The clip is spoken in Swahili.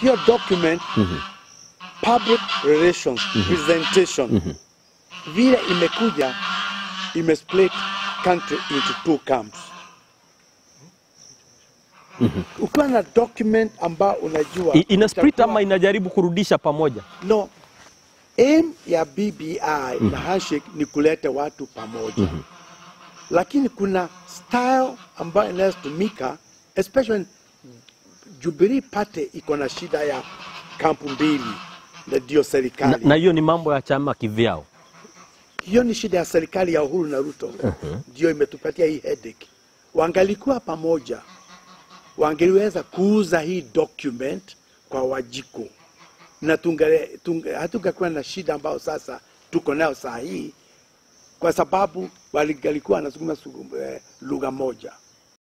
hiyo document public relations presentation vile imekuja imesplit country into two camps ukiwa na document ambao unajua I- ina split itakuwa- ama inajaribu kurudisha pamoja no aim ya BBI na handshake ni kuleta watu pamoja lakini kuna style ambayo inaweza tumika especially Jubilee Party iko na shida ya kampu mbili na ndio na serikali na hiyo ni mambo ya chama kivyao hiyo ni shida ya serikali ya Uhuru na Ruto ndio imetupatia hii headache. Wangalikuwa pamoja, wangeliweza kuuza hii document kwa Wajiko na tungale- tunge- hatungekuwa na shida ambayo sasa tuko nayo saa hii, kwa sababu walikuwa wanazungumza su- eh, lugha moja.